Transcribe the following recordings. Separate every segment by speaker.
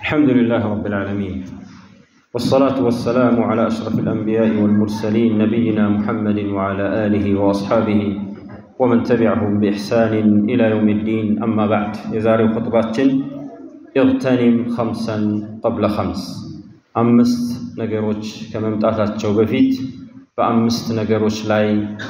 Speaker 1: الحمد لله رب العالمين والصلاة والسلام على أشرف الأنبياء والمرسلين نبينا محمد وعلى آله وأصحابه ومن تبعهم بإحسان إلى يوم الدين أما بعد يزاري خطباتين اغتنم خمسا قبل خمس أمست نجروش كممتعتاتشو بفيت በአምስት ነገሮች ላይ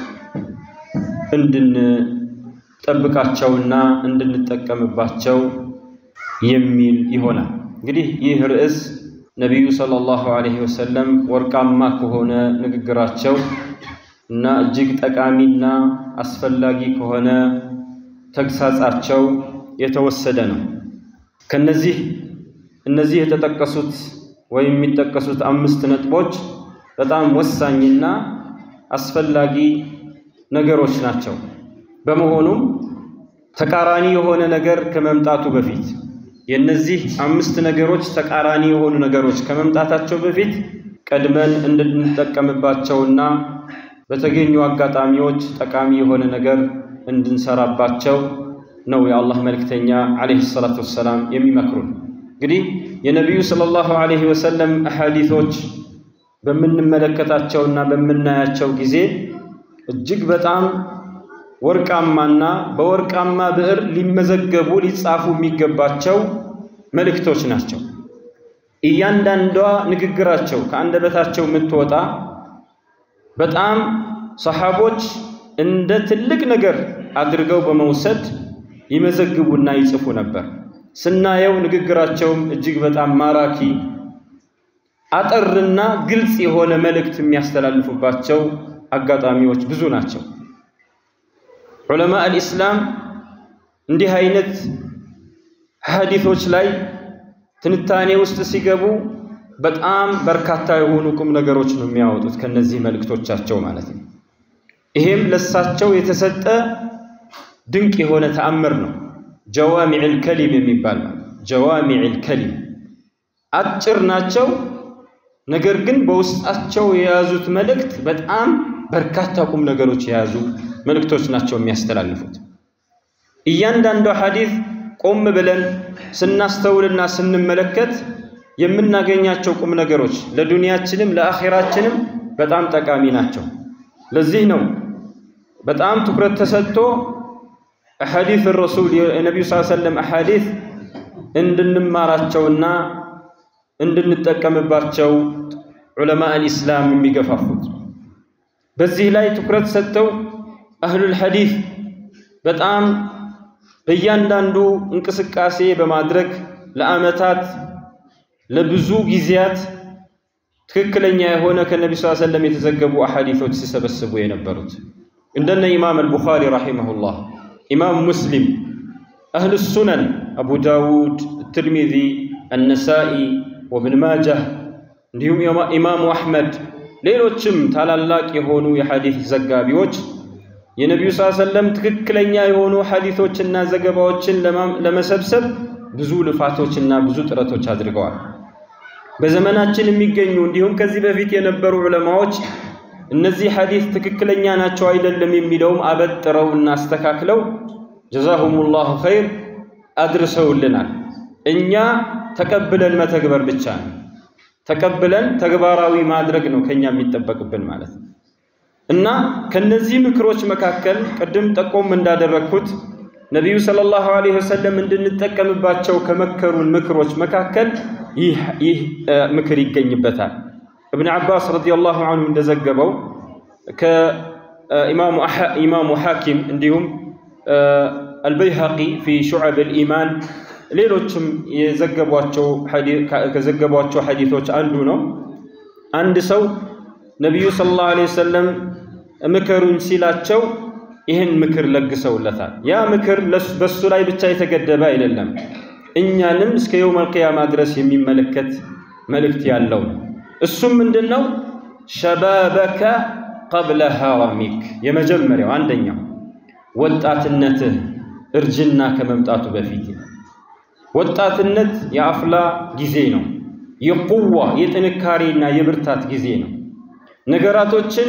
Speaker 1: እንድንጠብቃቸውና እንድንጠቀምባቸው የሚል ይሆናል። እንግዲህ ይህ ርዕስ ነቢዩ ሰለላሁ ዐለይሂ ወሰለም ወርቃማ ከሆነ ንግግራቸው እና እጅግ ጠቃሚና አስፈላጊ ከሆነ ተግሳጻቸው የተወሰደ ነው። ከነዚህ እነዚህ የተጠቀሱት ወይም የሚጠቀሱት አምስት ነጥቦች በጣም ወሳኝና አስፈላጊ ነገሮች ናቸው። በመሆኑም ተቃራኒ የሆነ ነገር ከመምጣቱ በፊት የእነዚህ አምስት ነገሮች ተቃራኒ የሆኑ ነገሮች ከመምጣታቸው በፊት ቀድመን እንድንጠቀምባቸውና በተገኙ አጋጣሚዎች ጠቃሚ የሆነ ነገር እንድንሰራባቸው ነው የአላህ መልእክተኛ ዓለይሂ ሰላቱ ወሰላም የሚመክሩን። እንግዲህ የነቢዩ ሰለላሁ ዐለይሂ ወሰለም አሐዲቶች በምንመለከታቸውና በምናያቸው ጊዜ እጅግ በጣም ወርቃማና በወርቃማ ብዕር ሊመዘገቡ ሊጻፉ የሚገባቸው መልእክቶች ናቸው። እያንዳንዷ ንግግራቸው ከአንደበታቸው የምትወጣ በጣም ሰሓቦች እንደ ትልቅ ነገር አድርገው በመውሰድ ይመዘግቡና ይጽፉ ነበር። ስናየው ንግግራቸውም እጅግ በጣም ማራኪ አጠርና ግልጽ የሆነ መልእክት የሚያስተላልፉባቸው አጋጣሚዎች ብዙ ናቸው። ዑለማ አልኢስላም እንዲህ አይነት ሐዲቶች ላይ ትንታኔ ውስጥ ሲገቡ በጣም በርካታ የሆኑ ቁም ነገሮች ነው የሚያወጡት ከነዚህ መልእክቶቻቸው ማለት ነው። ይሄም ለሳቸው የተሰጠ ድንቅ የሆነ ተአምር ነው። ጀዋሚዕል ከሊም የሚባል ማለት ጀዋሚዕል ከሊም አጭር ናቸው። ነገር ግን በውስጣቸው የያዙት መልእክት በጣም በርካታ ቁም ነገሮች የያዙ መልእክቶች ናቸው የሚያስተላልፉት። እያንዳንዷ ሐዲስ ቆም ብለን ስናስተውልና ስንመለከት የምናገኛቸው ቁም ነገሮች ለዱንያችንም ለአኼራችንም በጣም ጠቃሚ ናቸው። ለዚህ ነው በጣም ትኩረት ተሰጥቶ አሐዲስ ረሱል የነቢዩ ስ ሰለም አሐዲስ እንድንማራቸውና እንድንጠቀምባቸው ዑለማ አልኢስላም የሚገፋፉት። በዚህ ላይ ትኩረት ሰጥተው አህሉል ሐዲስ በጣም በእያንዳንዱ እንቅስቃሴ በማድረግ ለዓመታት ለብዙ ጊዜያት ትክክለኛ የሆነ ከነቢ ስ ሰለም የተዘገቡ አሐዲቶች ሲሰበስቡ የነበሩት እንደነ ኢማም አልቡኻሪ ረሒመሁላህ፣ ኢማም ሙስሊም፣ አህሉ ሱነን አቡ ዳውድ፣ ትርሚዚ፣ አነሳኢ ወብን ማጃህ እንዲሁም ኢማሙ አሕመድ ሌሎችም ታላላቅ የሆኑ የሐዲስ ዘጋቢዎች የነቢዩ ስ ሰለም ትክክለኛ የሆኑ ሐዲቶችና ዘገባዎችን ለመሰብሰብ ብዙ ልፋቶችና ብዙ ጥረቶች አድርገዋል። በዘመናችን የሚገኙ እንዲሁም ከዚህ በፊት የነበሩ ዑለማዎች እነዚህ ሐዲስ ትክክለኛ ናቸው አይደለም የሚለውም አበጥረው እና አስተካክለው ጀዛሁሙላሁ ኸይር አድርሰውልናል። እኛ ተቀብለን መተግበር ብቻ ነው። ተቀብለን ተግባራዊ ማድረግ ነው ከኛ የሚጠበቅብን ማለት ነው። እና ከነዚህ ምክሮች መካከል ቅድም ጠቆም እንዳደረግኩት ነቢዩ ሰለላሁ ዐለይሂ ወሰለም እንድንጠቀምባቸው ከመከሩን ምክሮች መካከል ይህ ምክር ይገኝበታል። እብን ዓባስ ረዲየላሁ ዐንሁ እንደዘገበው ከኢማሙ ሐኪም እንዲሁም አልበይሃቂ ፊ ሹዐብ አልኢማን ሌሎችም ከዘገቧቸው ሐዲቶች አንዱ ነው። አንድ ሰው ነቢዩ ሰለላሁ ዐለይሂ ወሰለም ምከሩኝ ሲላቸው ይህን ምክር ለግሰውለታል። ያ ምክር በሱ ላይ ብቻ የተገደበ አይደለም፣ እኛንም እስከ የውመል ቂያማ ድረስ የሚመለከት መልእክት ያለው ነው። እሱም ምንድን ነው? ሸባበከ ቀብለ ሐራሚክ፣ የመጀመሪያው አንደኛው ወጣትነትህ እርጅና ከመምጣቱ በፊት ወጣትነት የአፍላ ጊዜ ነው። የቁዋ የጥንካሬና የብርታት ጊዜ ነው። ነገራቶችን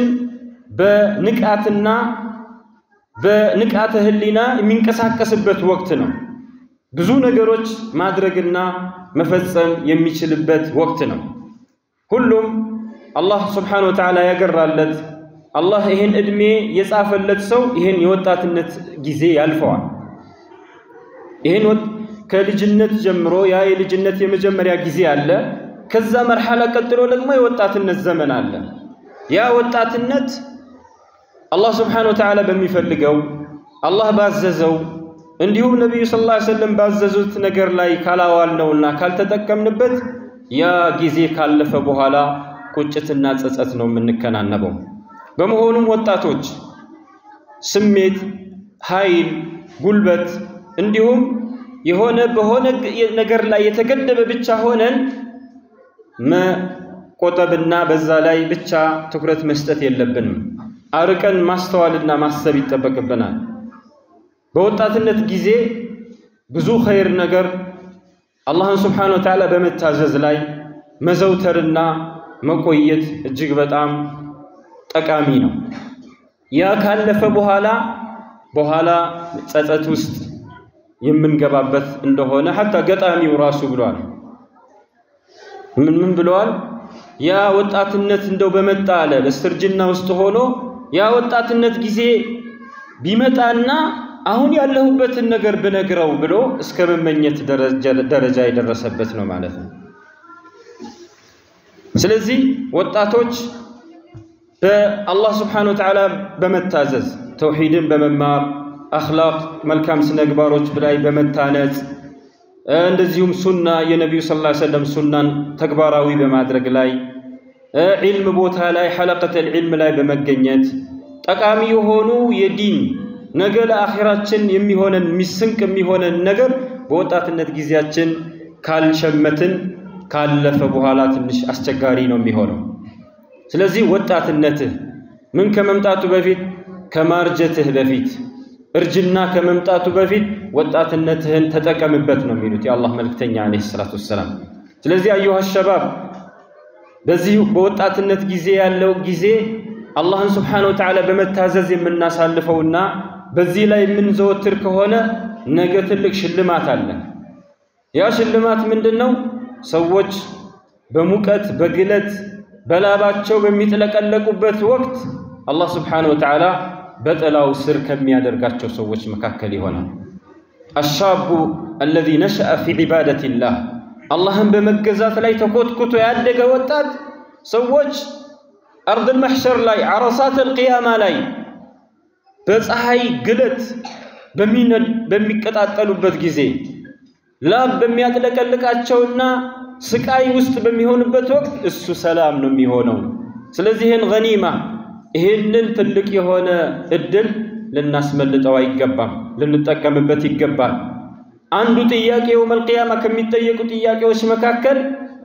Speaker 1: በንቃትና በንቃተ ህሊና የሚንቀሳቀስበት ወቅት ነው። ብዙ ነገሮች ማድረግና መፈጸም የሚችልበት ወቅት ነው። ሁሉም አላህ ስብሓነሁ ወተዓላ ያገራለት አላህ ይህን ዕድሜ የጻፈለት ሰው ይህን የወጣትነት ጊዜ ያልፈዋል። ይህን ከልጅነት ጀምሮ ያ የልጅነት የመጀመሪያ ጊዜ አለ። ከዛ መርሐላ ቀጥሎ ደግሞ የወጣትነት ዘመን አለ። ያ ወጣትነት አላህ ስብሓነሁ ወተዓላ በሚፈልገው አላህ ባዘዘው እንዲሁም ነቢዩ ሰለላሁ ዐለይሂ ወሰለም ባዘዙት ነገር ላይ ካላዋልነውና ካልተጠቀምንበት ያ ጊዜ ካለፈ በኋላ ቁጭትና ጸጸት ነው የምንከናነበው። በመሆኑም ወጣቶች ስሜት፣ ኃይል፣ ጉልበት እንዲሁም የሆነ በሆነ ነገር ላይ የተገደበ ብቻ ሆነን መቆጠብና በዛ ላይ ብቻ ትኩረት መስጠት የለብንም። አርቀን ማስተዋልና ማሰብ ይጠበቅብናል። በወጣትነት ጊዜ ብዙ ኸይር ነገር አላህን ስብሓነሁ ወተዓላ በመታዘዝ ላይ መዘውተርና መቆየት እጅግ በጣም ጠቃሚ ነው። ያ ካለፈ በኋላ በኋላ ጸጸት ውስጥ የምንገባበት እንደሆነ ሐታ ገጣሚው ራሱ ብለዋል። ምን ምን ብለዋል? ያ ወጣትነት እንደው በመጣ አለ በስተርጅና ውስጥ ሆኖ ያ ወጣትነት ጊዜ ቢመጣና አሁን ያለሁበትን ነገር ብነግረው ብሎ እስከ መመኘት ደረጃ የደረሰበት ነው ማለት ነው። ስለዚህ ወጣቶች በአላህ ስብሓነሁ ወተዓላ በመታዘዝ ተውሂድን በመማር አኽላቅ መልካም ስነግባሮች ላይ በመታነጽ እንደዚሁም ሱና የነቢዩ ሰለላሁ ዐለይሂ ወሰለም ሱናን ተግባራዊ በማድረግ ላይ ዒልም ቦታ ላይ ሐለቀተል ዒልም ላይ በመገኘት ጠቃሚ የሆኑ የዲን ነገ ለአኺራችን የሚሆነን ሚስንቅ የሚሆነን ነገር በወጣትነት ጊዜያችን ካልሸመትን ካለፈ በኋላ ትንሽ አስቸጋሪ ነው የሚሆነው። ስለዚህ ወጣትነትህ ምን ከመምጣቱ በፊት ከማርጀትህ በፊት እርጅና ከመምጣቱ በፊት ወጣትነትህን ተጠቀምበት ነው የሚሉት የአላህ መልክተኛ ዓለይሂ ሰላቱ ወሰላም። ስለዚህ አዩሃ ሸባብ በዚህ በወጣትነት ጊዜ ያለው ጊዜ አላህን ስብሓነሁ ወተዓላ በመታዘዝ የምናሳልፈውና በዚህ ላይ የምንዘወትር ከሆነ ነገ ትልቅ ሽልማት አለ። ያ ሽልማት ምንድን ነው? ሰዎች በሙቀት በግለት በላባቸው በሚጥለቀለቁበት ወቅት አላህ ስብሓነሁ ወተዓላ በጥላው ስር ከሚያደርጋቸው ሰዎች መካከል ይሆናል። አሻቡ አለዚ ነሸአ ፊ ዒባደቲላህ አላህን በመገዛት ላይ ተኮትኩቶ ያደገ ወጣት ሰዎች አርድል መሕሸር ላይ ዓረሳተል ቂያማ ላይ በፀሐይ ግለት በሚቀጣጠሉበት ጊዜ ላብ በሚያጥለቀልቃቸውና ስቃይ ውስጥ በሚሆንበት ወቅት እሱ ሰላም ነው የሚሆነው። ስለዚህ ይህን ገኒማ ይህንን ትልቅ የሆነ እድል ልናስመልጠው አይገባም፣ ልንጠቀምበት ይገባል። አንዱ ጥያቄ የውመል ቂያማ ከሚጠየቁ ጥያቄዎች መካከል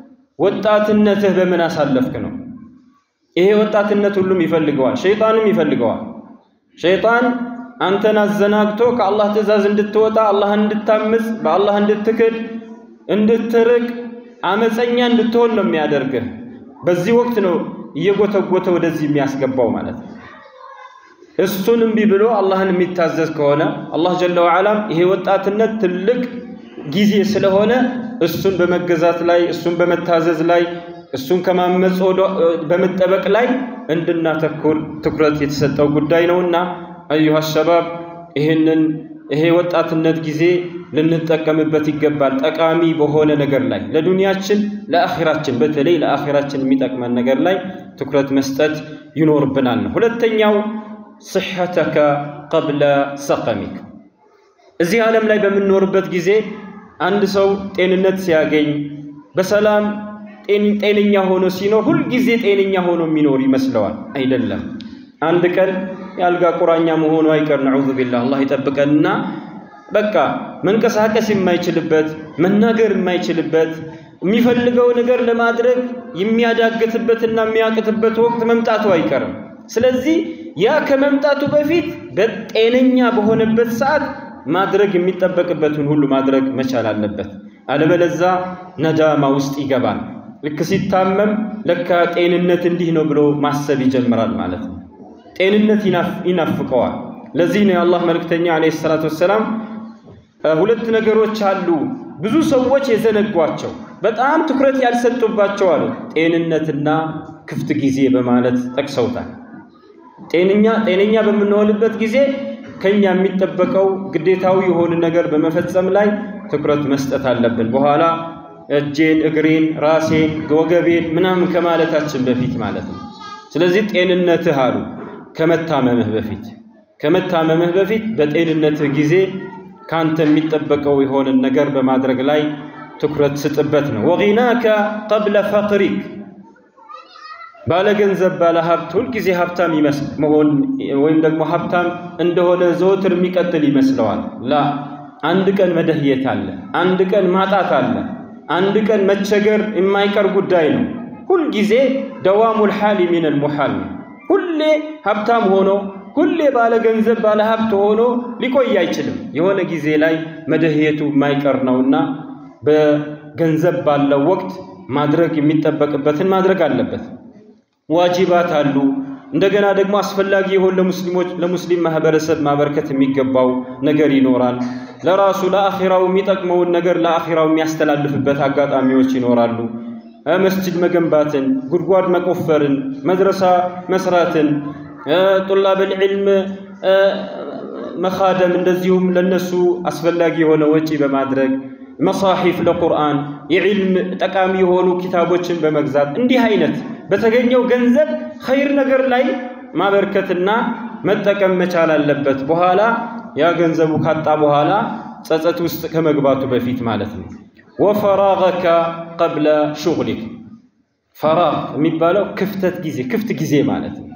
Speaker 1: ወጣትነትህ በምን አሳለፍክ ነው። ይሄ ወጣትነት ሁሉም ይፈልገዋል፣ ሸይጣንም ይፈልገዋል። ሸይጣን አንተን አዘናግቶ ከአላህ ትእዛዝ እንድትወጣ አላህን እንድታምፅ በአላህ እንድትክድ እንድትርቅ አመፀኛ እንድትሆን ነው የሚያደርግህ። በዚህ ወቅት ነው እየጎተጎተ ወደዚህ የሚያስገባው ማለት ነው። እሱን እምቢ ብሎ አላህን የሚታዘዝ ከሆነ አላህ ጀለ ወዓላም ይሄ ወጣትነት ትልቅ ጊዜ ስለሆነ እሱን በመገዛት ላይ እሱን በመታዘዝ ላይ እሱን ከማመፅ በመጠበቅ ላይ እንድናተኩር ትኩረት የተሰጠው ጉዳይ ነውና አዩሃ ሸባብ ይህንን ይሄ ወጣትነት ጊዜ ልንጠቀምበት ይገባል። ጠቃሚ በሆነ ነገር ላይ ለዱንያችን፣ ለአኺራችን በተለይ ለአኺራችን የሚጠቅመን ነገር ላይ ትኩረት መስጠት ይኖርብናል ነው። ሁለተኛው ስሐተከ ቀብለ ሰቀሚክ እዚህ ዓለም ላይ በምንኖርበት ጊዜ አንድ ሰው ጤንነት ሲያገኝ በሰላም ጤነኛ ሆኖ ሲኖር ሁልጊዜ ጤነኛ ሆኖ የሚኖር ይመስለዋል። አይደለም። አንድ ቀን የአልጋ ቁራኛ መሆኑ አይቀር። ነዑዙ ቢላህ አላህ ይጠብቀንና በቃ መንቀሳቀስ የማይችልበት መናገር የማይችልበት የሚፈልገው ነገር ለማድረግ የሚያዳግትበትና የሚያቅትበት ወቅት መምጣቱ አይቀርም። ስለዚህ ያ ከመምጣቱ በፊት በጤነኛ በሆነበት ሰዓት ማድረግ የሚጠበቅበትን ሁሉ ማድረግ መቻል አለበት። አለበለዛ ነዳማ ውስጥ ይገባል። ልክ ሲታመም ለካ ጤንነት እንዲህ ነው ብሎ ማሰብ ይጀምራል ማለት ነው። ጤንነት ይናፍቀዋል። ለዚህ ነው የአላህ መልእክተኛ ዓለይሂ ሰላቱ ወሰላም ሁለት ነገሮች አሉ ብዙ ሰዎች የዘነጓቸው በጣም ትኩረት ያልሰጡባቸው አሉ። ጤንነትና ክፍት ጊዜ በማለት ጠቅሰውታል። ጤነኛ ጤነኛ በምንሆንበት ጊዜ ከኛ የሚጠበቀው ግዴታዊ የሆነ ነገር በመፈጸም ላይ ትኩረት መስጠት አለብን። በኋላ እጄን፣ እግሬን፣ ራሴን፣ ወገቤን ምናምን ከማለታችን በፊት ማለት ነው። ስለዚህ ጤንነትህ አሉ ከመታመምህ በፊት ከመታመምህ በፊት በጤንነትህ ጊዜ ካንተ የሚጠበቀው የሆነን ነገር በማድረግ ላይ ትኩረት ስጥበት ነው። ወጊናከ ቀብለ ፈቅሪክ ባለ ገንዘብ ባለ ሀብት ሁልጊዜ ሀብታም ይመስል መሆን ወይም ደግሞ ሀብታም እንደሆነ ዘወትር የሚቀጥል ይመስለዋል። ላ አንድ ቀን መደህየት አለ፣ አንድ ቀን ማጣት አለ፣ አንድ ቀን መቸገር የማይቀር ጉዳይ ነው። ሁልጊዜ ደዋሙል ሐሊ ሚነል ሙሐል ነው። ሁሌ ሀብታም ሆኖ ሁሌ ባለ ገንዘብ ባለ ሀብት ሆኖ ሊቆይ አይችልም። የሆነ ጊዜ ላይ መደህየቱ የማይቀር ነውና በገንዘብ ባለው ወቅት ማድረግ የሚጠበቅበትን ማድረግ አለበት። ዋጅባት አሉ። እንደገና ደግሞ አስፈላጊ የሆን ለሙስሊሞች ለሙስሊም ማህበረሰብ ማበርከት የሚገባው ነገር ይኖራል። ለራሱ ለአኺራው የሚጠቅመውን ነገር ለአኺራው የሚያስተላልፍበት አጋጣሚዎች ይኖራሉ። መስጂድ መገንባትን፣ ጉድጓድ መቆፈርን፣ መድረሳ መስራትን፣ ጡላበል ዒልም መኻደም እንደዚሁም ለነሱ አስፈላጊ የሆነ ወጪ በማድረግ መሳሒፍ ለቁርአን የዒልም ጠቃሚ የሆኑ ኪታቦችን በመግዛት እንዲህ አይነት በተገኘው ገንዘብ ኸይር ነገር ላይ ማበርከትና መጠቀም መቻል አለበት። በኋላ ያ ገንዘቡ ካጣ በኋላ ጸጸት ውስጥ ከመግባቱ በፊት ማለት ነው። ወፈራገከ ቀብለ ሹግሊክ ፈራግ የሚባለው ክፍተት ጊዜ ክፍት ጊዜ ማለት ነው።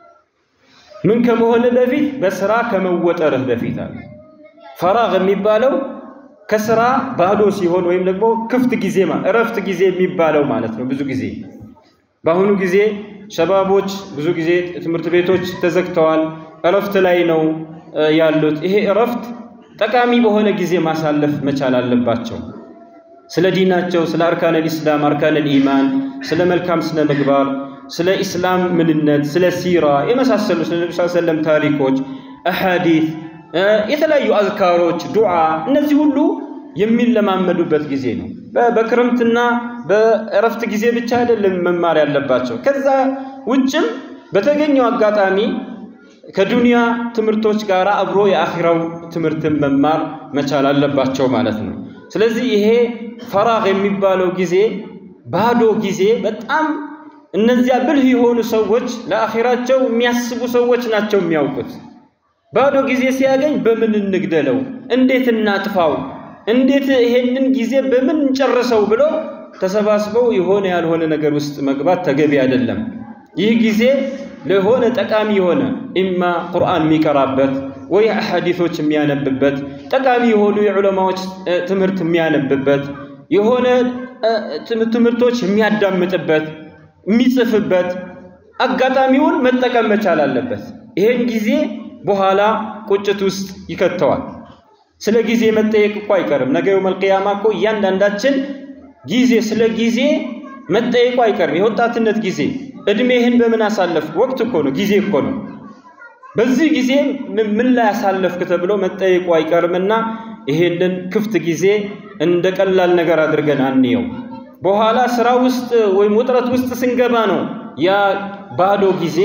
Speaker 1: ምን ከመሆን በፊት በስራ ከመወጠርህ በፊት አለ። ፈራግ የሚባለው ከስራ ባዶ ሲሆን ወይም ደግሞ ክፍት ጊዜ እረፍት ጊዜ የሚባለው ማለት ነው። ብዙ ጊዜ በአሁኑ ጊዜ ሸባቦች ብዙ ጊዜ ትምህርት ቤቶች ተዘግተዋል፣ እረፍት ላይ ነው ያሉት። ይሄ እረፍት ጠቃሚ በሆነ ጊዜ ማሳለፍ መቻል አለባቸው። ስለ ዲናቸው፣ ስለ አርካነል ኢስላም፣ አርካነል ኢማን፣ ስለ መልካም ስነ ምግባር፣ ስለ ኢስላም ምንነት፣ ስለ ሲራ የመሳሰሉ ስለ ነቢ ሰለም ታሪኮች፣ አሐዲት፣ የተለያዩ አዝካሮች፣ ዱዓ እነዚህ ሁሉ የሚለማመዱበት ጊዜ ነው። በክረምትና በእረፍት ጊዜ ብቻ አይደለም መማር ያለባቸው። ከዛ ውጭም በተገኘው አጋጣሚ ከዱንያ ትምህርቶች ጋር አብሮ የአኺራው ትምህርትን መማር መቻል አለባቸው ማለት ነው። ስለዚህ ይሄ ፈራግ የሚባለው ጊዜ ባዶ ጊዜ በጣም እነዚያ ብልህ የሆኑ ሰዎች ለአኺራቸው የሚያስቡ ሰዎች ናቸው የሚያውቁት። ባዶ ጊዜ ሲያገኝ በምን እንግደለው፣ እንዴት እናጥፋው፣ እንዴት ይሄንን ጊዜ በምን እንጨርሰው ብሎ ተሰባስበው የሆነ ያልሆነ ነገር ውስጥ መግባት ተገቢ አይደለም። ይህ ጊዜ ለሆነ ጠቃሚ የሆነ ኢማ ቁርአን የሚቀራበት ወይ አሐዲቶች የሚያነብበት ጠቃሚ የሆኑ የዑለማዎች ትምህርት የሚያነብበት የሆነ ትምህርቶች የሚያዳምጥበት የሚጽፍበት አጋጣሚውን መጠቀም መቻል አለበት። ይሄን ጊዜ በኋላ ቁጭት ውስጥ ይከተዋል። ስለ ጊዜ መጠየቅ እኮ አይቀርም። ነገ የውመል ቂያማ እኮ እያንዳንዳችን ጊዜ ስለ ጊዜ መጠየቁ አይቀርም። የወጣትነት ጊዜ እድሜህን በምን አሳለፍክ? ወቅት እኮ ነው፣ ጊዜ እኮ ነው። በዚህ ጊዜ ምን ላይ አሳለፍክ ተብሎ መጠየቁ አይቀርምና ይሄንን ክፍት ጊዜ እንደ ቀላል ነገር አድርገን አንየው። በኋላ ስራ ውስጥ ወይም ውጥረት ውስጥ ስንገባ ነው ያ ባዶ ጊዜ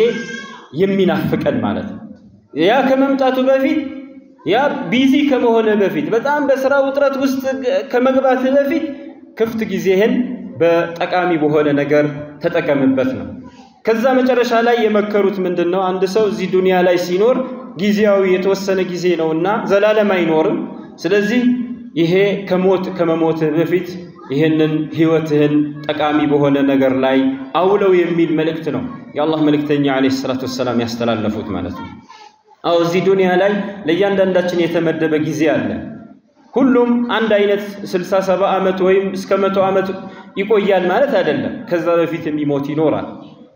Speaker 1: የሚናፍቀን ማለት ነው። ያ ከመምጣቱ በፊት ያ ቢዚ ከመሆነ በፊት በጣም በስራ ውጥረት ውስጥ ከመግባት በፊት ክፍት ጊዜህን በጠቃሚ በሆነ ነገር ተጠቀምበት ነው። ከዛ መጨረሻ ላይ የመከሩት ምንድን ነው? አንድ ሰው እዚህ ዱንያ ላይ ሲኖር ጊዜያዊ የተወሰነ ጊዜ ነውና ዘላለም አይኖርም። ስለዚህ ይሄ ከሞት ከመሞትህ በፊት ይህንን ህይወትህን ጠቃሚ በሆነ ነገር ላይ አውለው የሚል መልእክት ነው የአላህ መልእክተኛ ዓለይሂ ሰላቱ ወሰላም ያስተላለፉት ማለት ነው። አዎ እዚህ ዱንያ ላይ ለእያንዳንዳችን የተመደበ ጊዜ አለ። ሁሉም አንድ አይነት ስልሳ ሰባ ዓመት ወይም እስከ መቶ ዓመት ይቆያል ማለት አይደለም። ከዛ በፊት የሚሞት ይኖራል።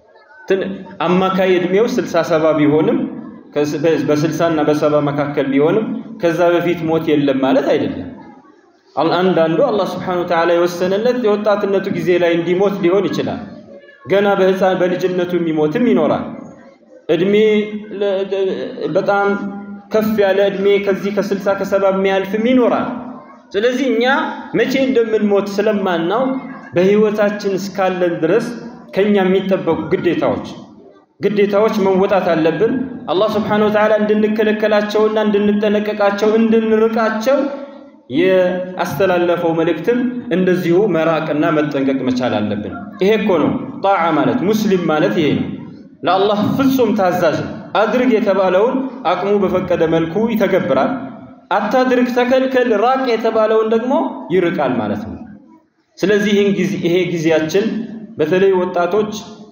Speaker 1: አማካይ እድሜው ስልሳ ሰባ ቢሆንም በስልሳ እና በሰባ መካከል ቢሆንም ከዛ በፊት ሞት የለም ማለት አይደለም። አንዳንዱ አላህ ስብሐነሁ ወተዓላ የወሰነለት የወጣትነቱ ጊዜ ላይ እንዲሞት ሊሆን ይችላል። ገና በህፃን በልጅነቱ የሚሞትም ይኖራል። እድሜ በጣም ከፍ ያለ ዕድሜ ከዚህ ከስልሳ ከሰባ የሚያልፍም ይኖራል። ስለዚህ እኛ መቼ እንደምንሞት ስለማናውቅ በህይወታችን እስካለን ድረስ ከኛ የሚጠበቁ ግዴታዎች ግዴታዎች መወጣት አለብን። አላህ ስብሓነሁ ወተዓላ እንድንከለከላቸውና እንድንጠነቀቃቸው እንድንርቃቸው የአስተላለፈው መልእክትም እንደዚሁ መራቅና መጠንቀቅ መቻል አለብን። ይሄ እኮ ነው ጣዓ ማለት ሙስሊም ማለት ይሄ ነው። ለአላህ ፍጹም ታዛዥ ነው። አድርግ የተባለውን አቅሙ በፈቀደ መልኩ ይተገብራል። አታድርግ፣ ተከልከል፣ ራቅ የተባለውን ደግሞ ይርቃል ማለት ነው። ስለዚህ ይሄ ጊዜያችን በተለይ ወጣቶች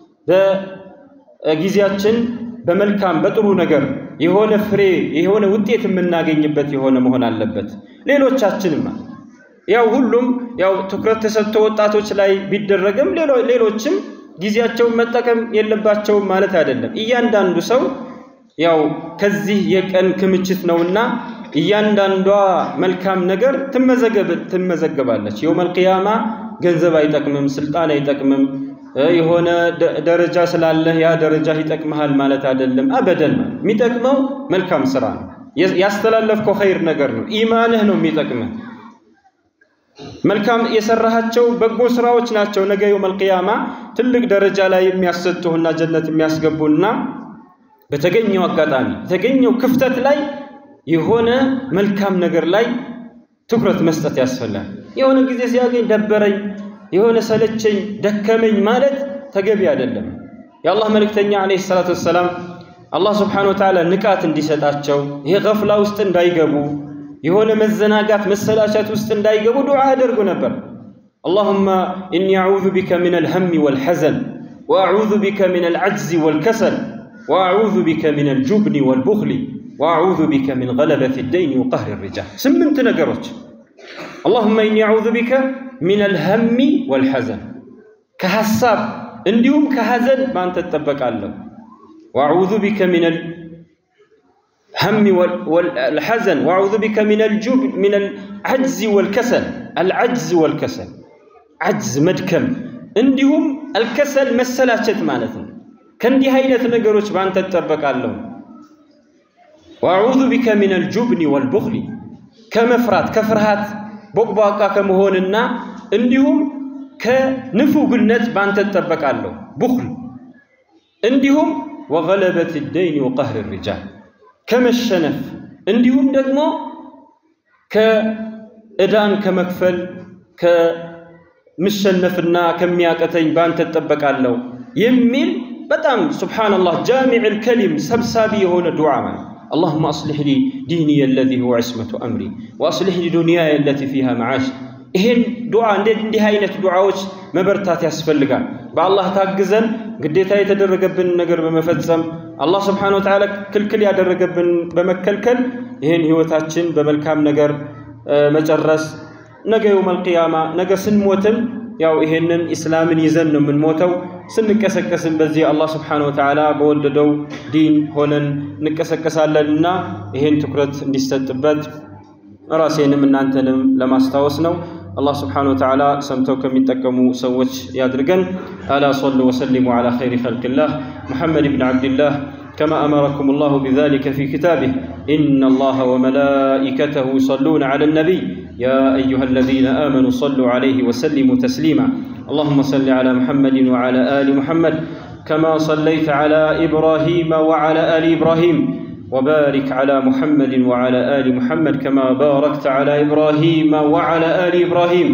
Speaker 1: በጊዜያችን በመልካም በጥሩ ነገር የሆነ ፍሬ የሆነ ውጤት የምናገኝበት የሆነ መሆን አለበት። ሌሎቻችንም ያው ሁሉም ያው ትኩረት ተሰጥቶ ወጣቶች ላይ ቢደረግም ሌሎችም ጊዜያቸውን መጠቀም የለባቸውም ማለት አይደለም። እያንዳንዱ ሰው ያው ከዚህ የቀን ክምችት ነውና እያንዳንዷ መልካም ነገር ትመዘገባለች። የውመል ቂያማ ገንዘብ አይጠቅምም፣ ስልጣን አይጠቅምም፣ የሆነ ደረጃ ስላለህ ያ ደረጃ ይጠቅምሃል ማለት አይደለም። አበደን የሚጠቅመው መልካም ስራ ነው። ያስተላለፍከው ኸይር ነገር ነው። ኢማንህ ነው የሚጠቅምህ። መልካም የሰራሃቸው በጎ ስራዎች ናቸው ነገ የውመል ቂያማ ትልቅ ደረጃ ላይ የሚያሰጡህና ጀነት የሚያስገቡና በተገኘው አጋጣሚ የተገኘው ክፍተት ላይ የሆነ መልካም ነገር ላይ ትኩረት መስጠት ያስፈልጋል። የሆነ ጊዜ ሲያገኝ ደበረኝ፣ የሆነ ሰለቸኝ፣ ደከመኝ ማለት ተገቢ አይደለም። የአላህ መልእክተኛ ዓለይሂ ሰላቱ ወሰላም አላህ ስብሓነሁ ወተዓላ ንቃት እንዲሰጣቸው ይሄ ገፍላ ውስጥ እንዳይገቡ የሆነ መዘናጋት መሰላቸት ውስጥ እንዳይገቡ ዱዓ ያደርጉ ነበር። አላሁመ ኢኒ አዑዙ ቢከ ሚነል ሀሚ ወልሐዘን ወአዑዙ ቢከ ሚነል ዐጅዚ ወልከሰል ወአዑዙ ቢከ ሚነል ጁብኒ ወልቡኽሊ ወአዑዙ ቢከ ሚን ገለበት ደይኒ ወቀህሪ ሪጃል። ስምንት ነገሮች አላሁመ ኢኒ አዑዙ ቢከ ሚነል ሀሚ ወልሐዘን፣ ከሐሳብ እንዲሁም ከሐዘን በአንተ እጠበቃለሁ። ወአዑዙ ቢከ ሚነል ሀሚ ወልሐዘን ወአዑዙ ቢከ ሚነል ዐጅዚ ወልከሰል። አልዐጅዝ ወልከሰል፣ ዐጅዝ መድከም፣ እንዲሁም አልከሰል መሰላቸት ማለት ነው። ከእንዲህ አይነት ነገሮች በአንተ እጠበቃለሁ። ወአዑዙ ቢከ ሚነል ጁብኒ ወልቡኽሊ ከመፍራት ከፍርሃት ቦቅቧቃ ከመሆንና እንዲሁም ከንፉግነት በአንተ እጠበቃለሁ። ቡኽል እንዲሁም ወገለበት ደይኒ ወቀህሪ ሪጃል ከመሸነፍ እንዲሁም ደግሞ ከዕዳን ከመክፈል ከምሸነፍና ከሚያቀተኝ በአንተ እጠበቃለሁ የሚል በጣም ሱብሓነላህ ጃሚዕል ከሊም ሰብሳቢ የሆነ ዱዓ ማለት اللهم أصلح لي ديني الذي هو عصمة أمري وأصلح لي دنياي التي فيها معاش ይሄን ዱዓ እንዲህ አይነት ዱዓዎች መበርታት ያስፈልጋል። በአላህ ታግዘን ግዴታ የተደረገብን ነገር በመፈጸም አላህ ስብሓነሁ ወተዓላ ክልክል ያደረገብን በመከልከል ይህን ህይወታችን በመልካም ነገር መጨረስ ነገ የውመል ቂያማ ነገ ስንሞትም ያው ይሄንን ኢስላምን ይዘን ነው የምንሞተው። ስንቀሰቀስም በዚህ አላህ ስብሓነሁ ወተዓላ በወደደው ዲን ሆነን እንቀሰቀሳለንና ይሄን ትኩረት እንዲሰጥበት ራሴንም እናንተንም ለማስታወስ ነው። አላህ ስብሓነሁ ወተዓላ ሰምተው ከሚጠቀሙ ሰዎች ያድርገን። አላ ሰሉ ወሰሊሙ ዓላ ኸይሪ ኸልቅላህ ሙሐመድ ብን ዓብድላህ كما أمركم الله بذلك في كتابه إن الله وملائكته يصلون على النبي يا أيها الذين آمنوا صلوا عليه وسلموا تسليما اللهم صل على محمد وعلى آل محمد كما صليت على إبراهيم وعلى آل إبراهيم وبارك على محمد وعلى آل محمد كما باركت على إبراهيم وعلى آل إبراهيم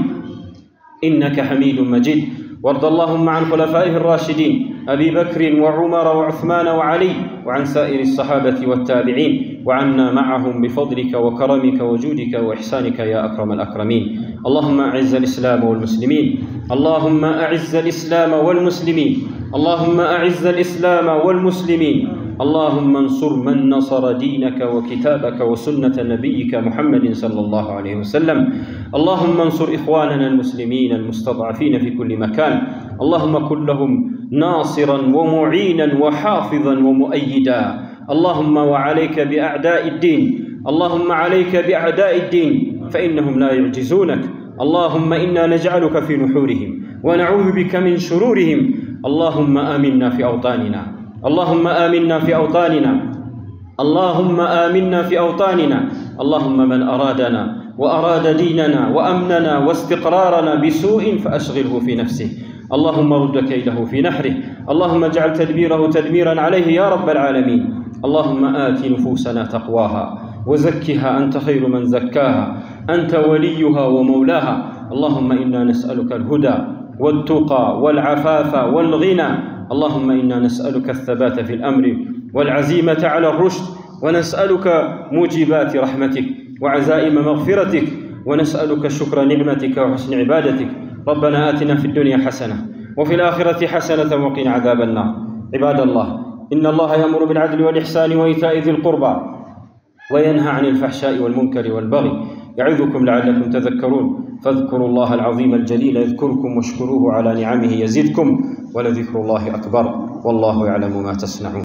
Speaker 1: إنك حميد مجيد وارض اللهم عن خلفائه الراشدين أبي بكر وعمر وعثمان وعلي وعن سائر الصحابة والتابعين وعنا معهم بفضلك وكرمك وجودك وإحسانك يا أكرم الأكرمين اللهم أعز الإسلام والمسلمين اللهم أعز الإسلام والمسلمين اللهم أعز الإسلام والمسلمين اللهم انصر من نصر دينك وكتابك وسنة نبيك محمد صلى الله عليه وسلم اللهم انصر إخواننا المسلمين المستضعفين في كل مكان اللهم كن لهم ناصرا ومعينا وحافظا ومؤيدا اللهم وعليك بأعداء الدين اللهم عليك بأعداء الدين فإنهم لا يعجزونك اللهم إنا نجعلك في نحورهم ونعوذ بك من شرورهم اللهم آمنا في أوطاننا اللهم آمنا في أوطاننا اللهم آمنا في أوطاننا اللهم من أرادنا وأراد ديننا وأمننا واستقرارنا بسوء فأشغله في نفسه اللهم رد كيده في نحره اللهم اجعل تدبيره تدميرا عليه يا رب العالمين اللهم آت نفوسنا تقواها وزكها أنت خير من زكاها أنت وليها ومولاها اللهم إنا نسألك الهدى والتقى والعفاف والغنى اللهم إنا نسألك الثبات في الأمر والعزيمة على الرشد ونسألك موجبات رحمتك وعزائم مغفرتك ونسألك شكر نعمتك وحسن عبادتك ربنا آتنا في الدنيا حسنة وفي الآخرة حسنة وقنا عذاب النار عباد الله إن الله يأمر بالعدل والإحسان وإيتاء ذي القربى وينهى عن الفحشاء والمنكر والبغي يعظكم لعلكم تذكرون فاذكروا الله العظيم الجليل يذكركم واشكروه على نعمه يزدكم ولذكر الله أكبر والله يعلم ما تصنعون